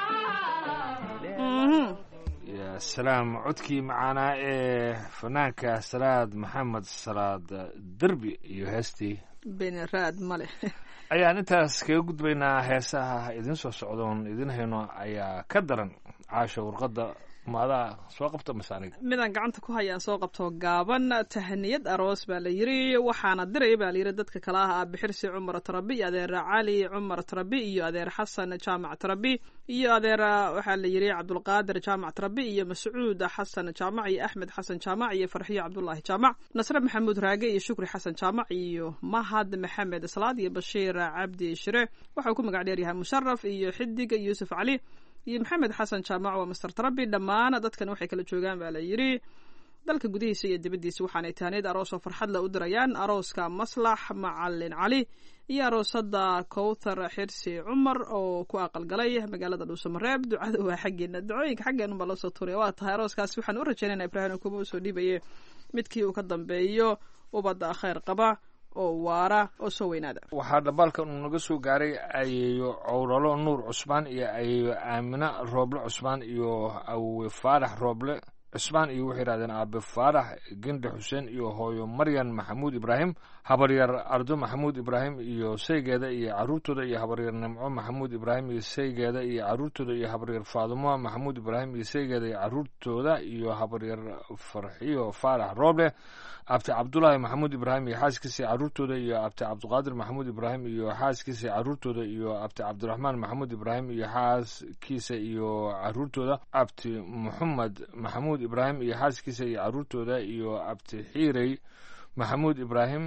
Mhm. ya salaam codkii macaanaa ee fanaanka salaad maxamed salaad derbi iyo heestii beeniraad male ayaan intaas kaga gudbaynaa heesaha idin soo socdoon idin hayno ayaa ka daran caasha warqadda maadaa soo qabta mase aniga midaan gacanta ku hayaan soo qabto gaaban tahaniyad aroos baa la yiri waxaana diraya baa layiri dadka kale ah abixirsi cumar tarabi iyo adeer cali cumar tarabi iyo adeer xasan jaamac tarabi iyo adeer waxaa la yiri cabdulqaadir jaamac tarabi iyo mascuud xasan jaamac iyo axmed xasan jaamac iyo farxiyo cabdulaahi jaamac nasre maxamuud raage iyo shukri xasan jaamac iyo mahad maxamed salaad iyo bashiir cabdi shire waxau ku magac dheeryahay musharaf iyo xidig yuusuf cali iyo maxamed xasan jaamac waa master tarabi dhammaan dadkan waxay kala joogaan baa la yiri dalka gudihiisa iyo dibaddiisa waxaanay tahaneed aroos oo farxad la u dirayaan arooska maslax macalin cali iyo aroosada kowthar xirsi cumar oo ku aqalgalay magaalada dhuusamareeb ducada waa xaggeena dacooyinka xaggeen unbaa loo soo tuuraya waa tahay arooskaas waxaan u rajaynayna ibraahim kuma usoo dhiibaye midkii uu ka dambeeyo ubadda khayr qaba oo waara oo soo weynaada waxaa dhambaalkan uu naga soo gaaray ayeeyo cowralo nuur cusmaan iyo ayeeyo aamina rooble cusmaan iyo awe faarax rooble cusmaan iyo waxay yidhahdeen aabe faarax gende xuseen iyo hooyo maryan maxamuud ibraahim habaryar ardo maxamuud ibraahim iyo saygeeda iyo caruurtooda iyo habaryar nimco maxamuud ibraahim iyo saygeeda iyo caruurtooda iyo habaryar faadumo maxamuud ibraahim iyo saygeeda iyo caruurtooda iyo habaryar farxiyo faarax rooble abti cabdulaahi maxamuud ibraahim iyo xaaskiisa caruurtooda iyo abti cabdiqaadir maxamuud ibraahim iyo xaaskiisa caruurtooda iyo abti cabdiraxmaan maxamuud ibraahim iyo xaaskiisa iyo caruurtooda abti muxamed maxamuud ibraahim iyo xaaskiisa iyo caruurtooda iyo abti xiirey maxamuud ibraahim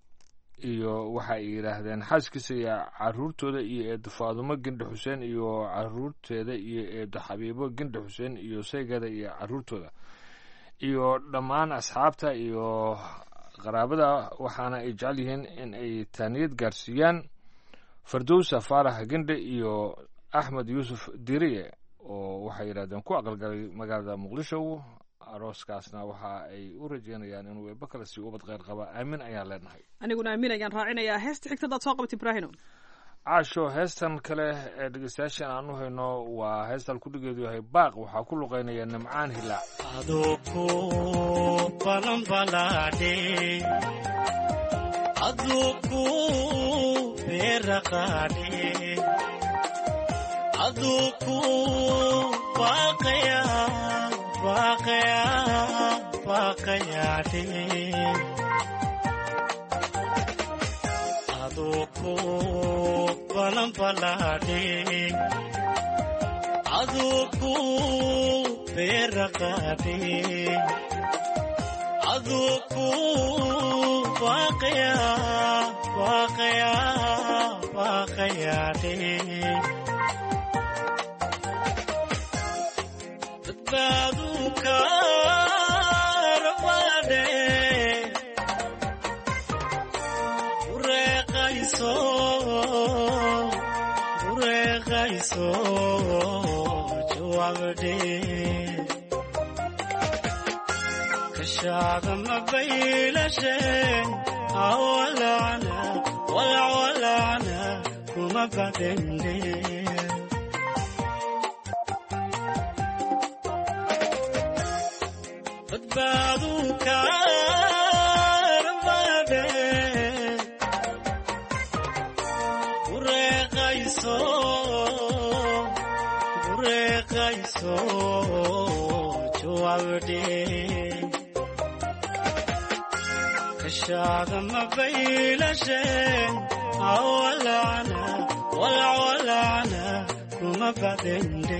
iyo waxa ay yidhaahdeen xaaskiisa iyo caruurtooda iyo eedo faadumo gendhe xuseen iyo caruurteeda iyo eedo xabiibo gendhe xuseen iyo saygeeda iyo caruurtooda iyo dhammaan asxaabta iyo qaraabada waxaana ay jecel yihiin in ay taaniyad gaarsiiyaan fardowsa faarax gendhe iyo axmed yuusuf diriye oo waxay yidhahdeen ku aqalgalay magaalada muqdisho arooskaasna waxa ay u rajeynayaan inuu eebba kale sii ubad kheyr qaba aamin ayaan leenahay aniguna aamin ayaan raacinayaa heesta xigta hadaad soo qabat ibraahino caasho heestan kale ee dhegeystayaashan aan u hayno waa heestan kudhigeedu yahay baaq waxaa ku luqeynaya nimcaan hilaac aduku balanbalaadhe aduku beeraqaadhe aduku baaqaya baaqaya baaqayaadhe aduku balanbalaadhe aduku beeraqaadhe aduku baaqaya baaqaya baaqayaadhe badbaadu kaarabaadhe ureeqayso ureeqayso jawaabdhe kashaada mabaylashe awalana walawalana kuma badende badbaadu kaarabade ureeqayso ureeqayso jawaabdhe kashaada mabaylashe awalana walawalana kuma badende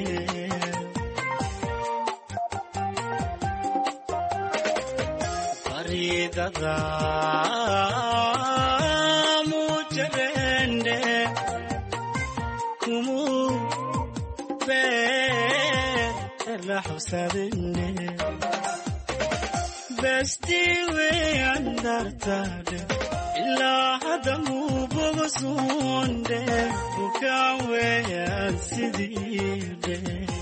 faridada mujarende kumu beer la xusadende bestiwe andartade ilaa hadda muuboga suunde bukaan weeyaan sidiide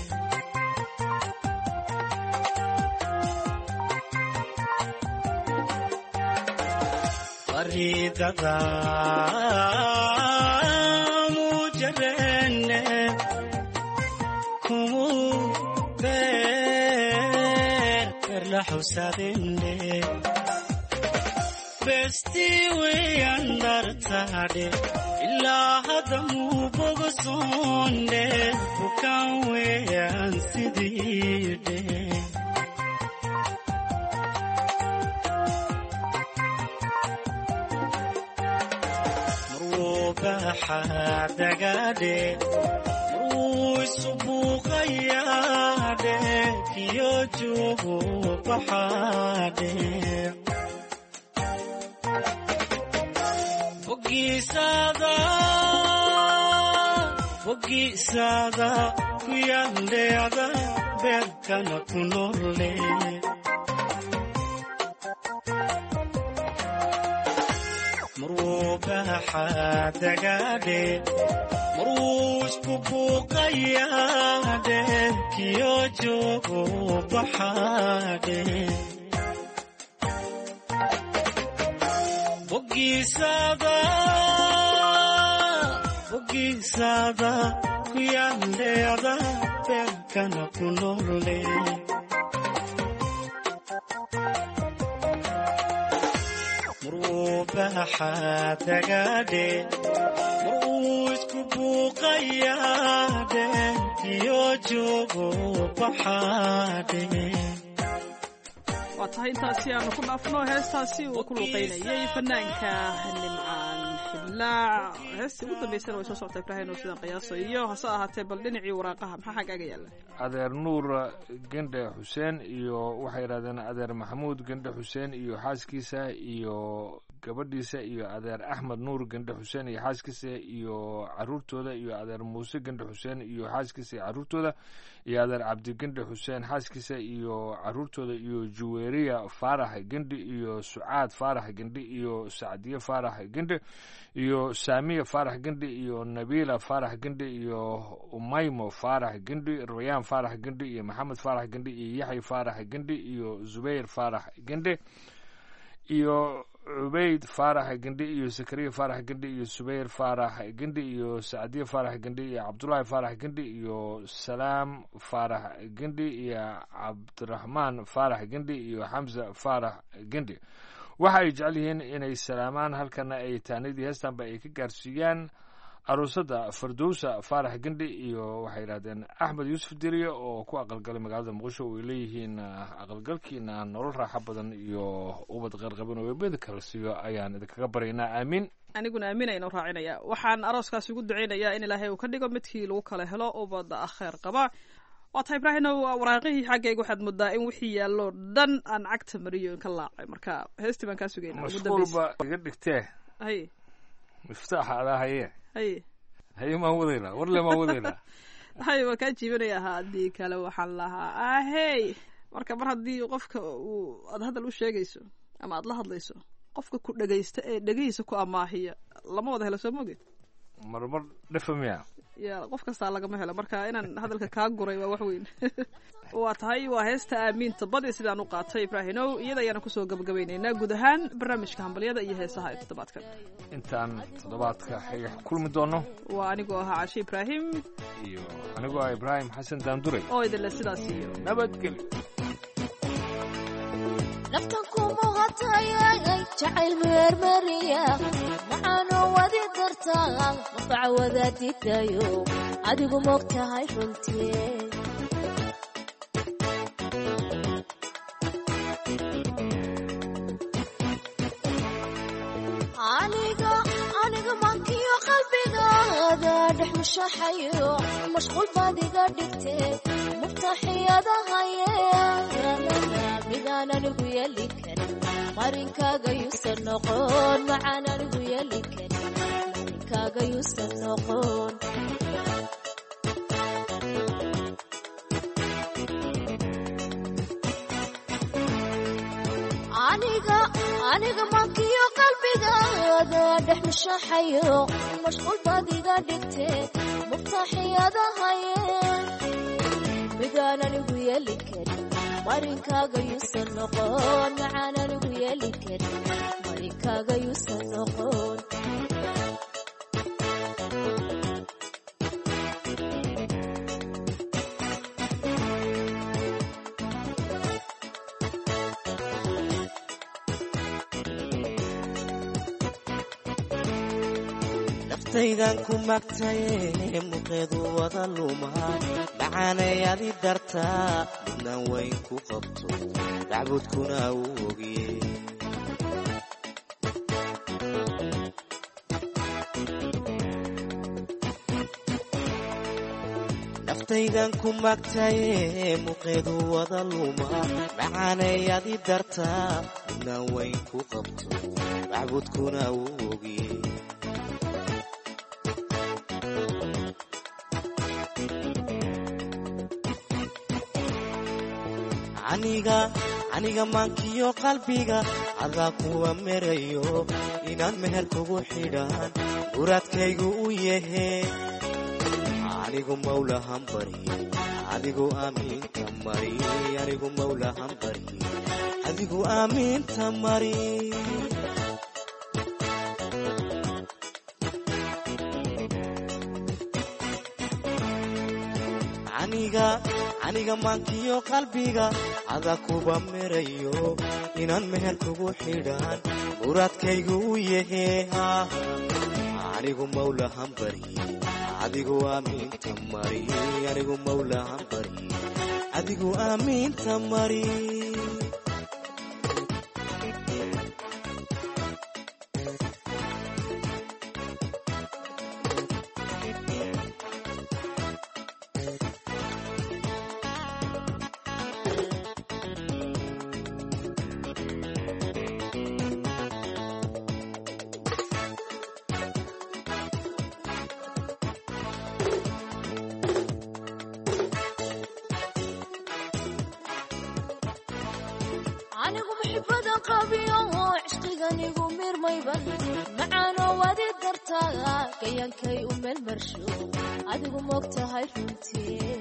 faridada mujarene kumu beer beer la xusadende besti weeyaan dartade ilaa hadda muuboga soonde bukaan weeyaan sidiide marwuubaxadagadhe marwuu isubuuqayaadhe kiyo joogu baxaadhe bogiisada bogiisada ku yandheada beerkana ku nolle marwuu baxadagadhe marwuu isku buuqayaadhe kiyo joogu baxaadhe bogiisada bogiisada ku yandheada beerkana ku nolle marwuu baxadagadhe marwuu isku buuqayaadhe kiyo joogu baxaadhe waa tahay intaasi aanu ku dhaafno heestaasi uu ku luuqeynayay fanaanka nimcaan xidlaac heestii ugu dambeysana way soo socota ibraahim oo sidaan qiyaaso iyo hase ahaatee bal dhinacii waraaqaha maxaa xaggaaga yaalla adeer nuur gendhe xuseen iyo waxay yidhahdeen adeer maxamuud gendhe xuseen iyo xaaskiisa iyo gabadhiisa iyo adeer axmed nuur gandhe xuseen iyo xaaskiisa iyo caruurtooda iyo adeer muuse gandhe xuseen iyo xaaskiisa iyo caruurtooda iyo adeer cabdi gandhe xuseen xaaskiisa iyo caruurtooda iyo juweeriya faarax gendhi iyo sucaad faarax gendhi iyo sacdiye faarax gendhe iyo saamiya faarax gendhi iyo nabiila faarax gendhi iyo umaymo faarax gendhi rayaan faarax gendhi iyo maxamed faarax gendhi iyo yaxya faarax gendhi iyo zubayr faarax gendhe iyo cubayd faarax gendhi iyo zakariya faarax gendhi iyo subayr faarax gendhi iyo sacdiye faarax gendhi iyo cabdulaahi faarax gendhi iyo salaam faarax gendhi iyo cabdiraxmaan faarax gendhi iyo xamza faarax gendhi waxa ay jecel yihiin inay salaamaan halkana ay taanidii heestanba ay ka gaarsiiyaan aruusada fardowsa faarax gendhi iyo waxay yidhahdeen axmed yuusuf diriye oo ku aqalgalay magaalada muqdisho oo ay leeyihiin aqalgalkiina nolol raaxo badan iyo ubad qarqaban oo eebada kala siiyo ayaan idinkaga baryaynaa aamiin aniguna aaminaynu raacinaya waxaan arooskaas ugu ducaynayaa in ilaahay uu ka dhigo midkii lagu kala helo ubada kheer qaba waa tahay ibraahinow waraaqihii xaggayga waxaad moodaa in wixii yaallo dhan aan cagta mariyo ka laacay marka heestii baan kaa sugayna ugu dambeysa mashquulba iga dhigtee hay miftaaxa adaa haye hay haye maan wadaynaa warle maan wadaynaa hay waa kaa jiibanaya haddii kale waxaan lahaa ahey marka mar haddii qofka uu aad hadal u sheegayso ama aad la hadlayso qofka ku dhegaysta ee dhegihiisa ku amaahiya lama wada helo soo moged marmar dhafa miya ya qof kastaa lagama helo marka inaan hadalka kaa guray waa wax weyn waa tahay waa heesta aamiinta badi sidaan u qaatay ibraahinow iyada ayaana kusoo gabagabaynaynaa guud ahaan barnaamijka hambalyada iyo heesaha ee toddobaadkan intaan toddobaadka xiga kulmi doono waa anigoo ahaa cashe ibraahim iyo anigoo ah ibraahim xasan daanduray oo idinle sidaas iyo nabadgelyo naftan kumuhatayay jacayl meermeriya maxaanoo wadi dartaa mafaca wadaadidayo adigu mog tahay runtii aniga aniga mankiyo qalbigaada dhex mushaxayo mashquul baad iga dhigtee muftaxiyadahaye midaan anigu yeeli karin marinkaaga yuusan noqon macaan anigu yeeli karin marinkaaga yuusan noqon aniga aniga mankiyo qalbigaada dhex mushaxayo mashquul baad iga dhigtee muftaxiyadahaye midaan anigu yeeli karin marinkaaga yuusan noqon macaan anigu yeeli karin marinkaaga yuusan noqon naftaydan ku magtaye muqeedu wada lumaa macaanay adi dartaa midnaan weyn ku qabto dacbudkuna uu ogiye naftaydan ku magtaye muqeedu wada lumaa macaanay adi dartaa midnaan weyn ku qabto dacbudkuna uu ogiye aniga aniga maankiyo qalbiga adaa kuwa merayo inaad meher kugu xidhaan muraadkaygu u yahe anigu mawlahan barye adigu aamiinta mari anigu mawlahan barye adigu aamiinta mari aniga aniga maankiyo qalbiga ada kuba merayo inaan meher kugu xidhaan muraadkaygu u yahe anigu mawlahan barye adigu aamiinta mari anigu mawlahan barye adigu aamiinta mari qabiyo cishqiganigu mirmayban macaanoo wadi dartaa gayankay u meelmarsho adigu moog tahay runtii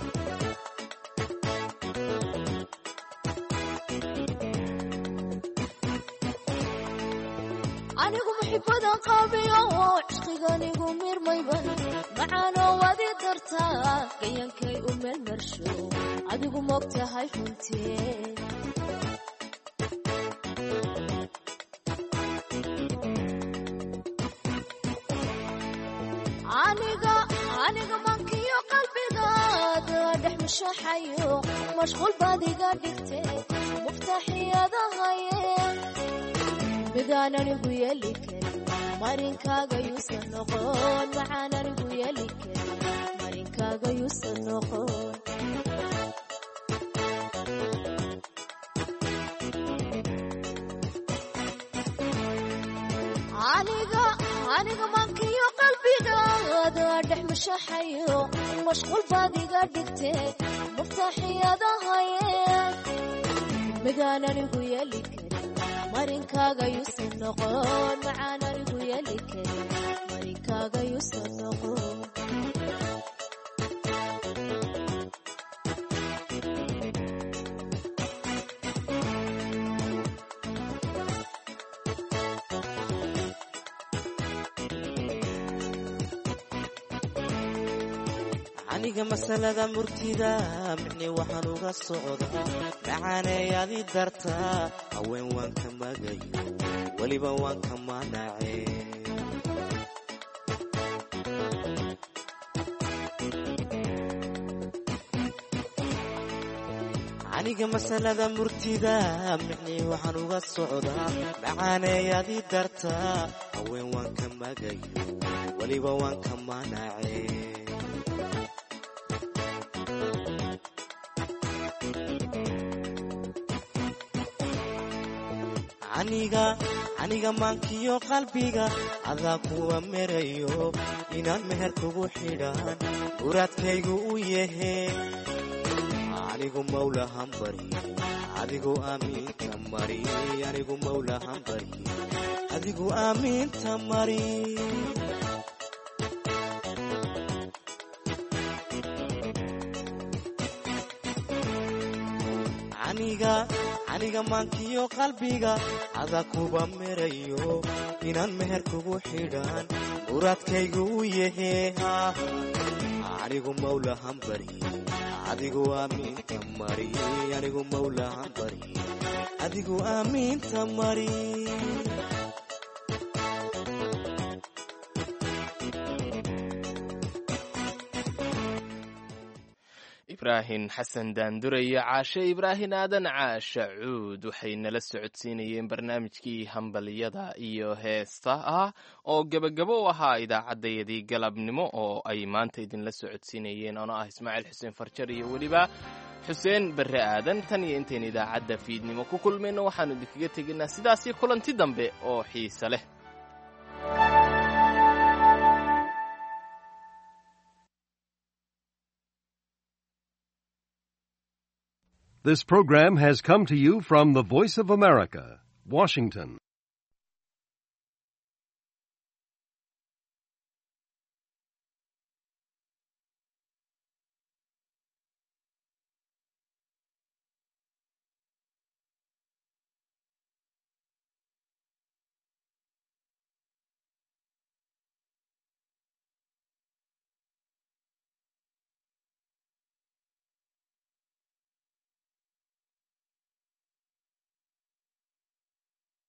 anigu muxibadan qabiyo cishqiganigu mirmayban macaanoo wadi dartaa gayankay u meelmarsho adigu moog tahay runtii aniga aniga mankiyo qalbigaada dhex mushaxayo mashquul baad iga dhigte muftaxiyadahaye midaan anigu yeeli karin marinkaaga yuusan noqon macaan anigu yeeli karin marinkaaga yuusan noqon aniga aniga mankiyo qalbigaada dhex mushaxayo mashquul baad iga dhigte muftaxiyadahaye midaan anigu yeeli karin marinkaaga yuusan noqon macaan anigu yeeli karin marinkaaga yuusan noqon aniga masalada murtida micni waxaan uga socdaa macaaney adi dartaa haween waan ka magayo weliba waan ka manace aniga masalada murtida micni waxaan uga socdaa macaaney adi dartaa haween waan ka magayo weliba waan ka manace aniga aniga maankiyo qalbiga adaa kuwa merayo inaan meher kugu xidhaan muraadkaygu u yahe anigu mawlahan bari adigu aamiinta mari anigu mawlahan bari adigu aamiinta mari aniga aniga maankiyo qalbiga ada kuba merayo inaan meher kugu xidhaan muraadkaygu u yahe anigu mawlahan bari adigu aamiinta mari anigu mawlahan bari adigu aamiinta mari ibraahim xasan daandure iyo caashe ibraahim aadan caasha cuud waxay nala socodsiinayeen barnaamijkii hambaliyada iyo heesta ah oo gebagabo u ahaa idaacaddayadii galabnimo oo ay maanta idinla socodsiinayeen ono ah ismaaciil xuseen farjar iyo weliba xuseen barre aadan tan iyo intayn idaacadda fiidnimo ku kulmayno waxaannu idinkaga tegaynaa sidaasii kulanti dambe oo xiise leh This program has come to you from the Voice of America, Washington.